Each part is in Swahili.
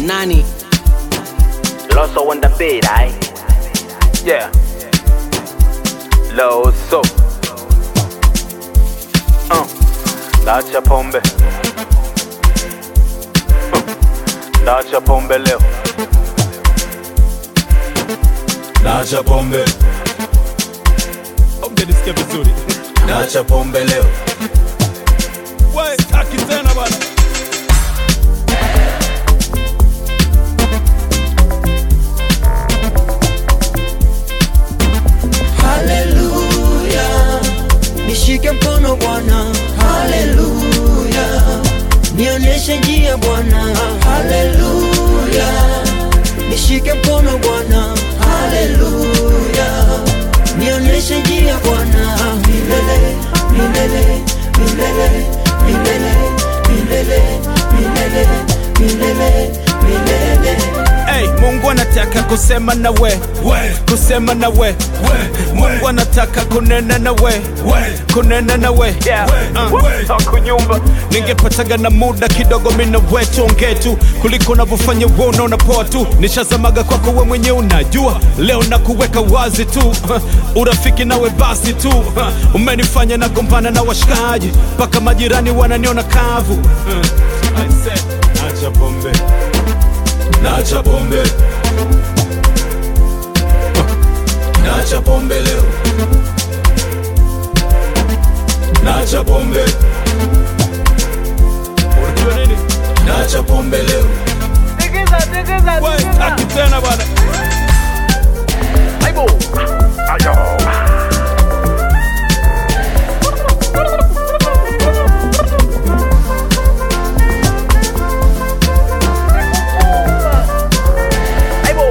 nani Loso on the beat, aye. Yeah. Loso. Uh. Dacha pombe. Uh. Dacha pombe leo. Nacha pombe, Mjanisikia vizuri nacha pombe leo. We, taki tena bana Haleluya, nishike mkono Bwana. Haleluya, nionyeshe njia Bwana. Haleluya, nishike mkono Bwana. Haleluya, nionyeshe njia Bwana. Milele, milele, milele, milele, milele, milele, milele, milele. hey, mungu anataka kusema na we We, kusema na we we, mungu we, anataka kunena na we we, kunena na we Yeah. Uh. we. Takunyumba. ningepataga na muda kidogo mina we tuongee tu kuliko unavyofanya we unaona poa tu nishazamaga kwako we mwenye unajua leo na kuweka wazi tu urafiki nawe basi tu umenifanya na gombana na washikaji mpaka majirani wananiona kavu I said, acha pombe Nacha pombe, nacha pombe leo. Nacha pombe, unajua nini nacha pombe leo. we taki tena bana Aibo. Ayo. Aibo.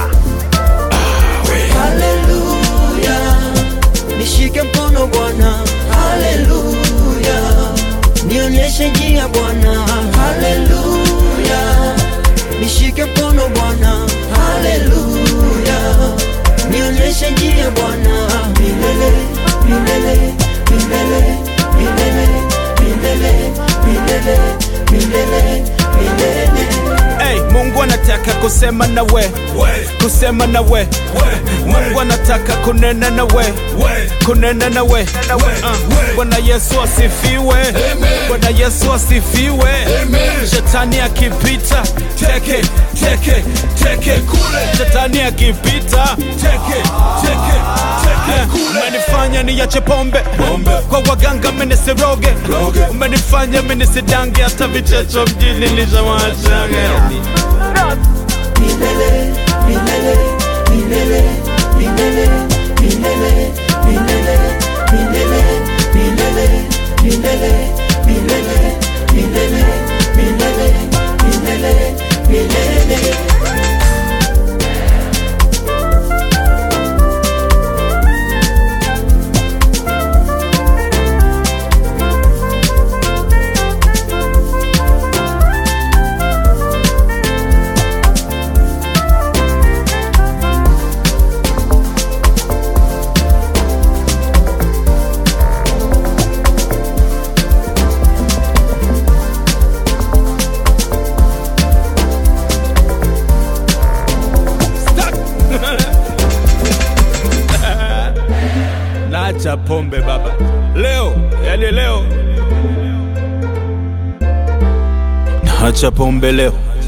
Haleluya, nishike mkono Bwana. Haleluya, nionyeshe njia Bwana. Haleluya, nishike mkono Bwana. Haleluya, nionyeshe njia Bwana. Milele, milele, milele, milele, milele, milele, milele, milele. hey, mungu anataka kusema na we We, kusema na we we, mungu we, anataka kunena na we we. kunena na we Uh, bwana yesu asifiwe bwana yesu asifiwe shetani akipita teke teke teke kule shetani akipita teke teke teke kule umenifanya niache pombe Pombe. kwa waganga menisiroge Roge. umenifanya menisidange hata vichecho mjini nishawachage Milele, milele, milele, milele, milele, milele, milele, milele, milele, milele, milele, milele, milele, milele. Naacha pombe baba, leo yani leo naacha pombe leo.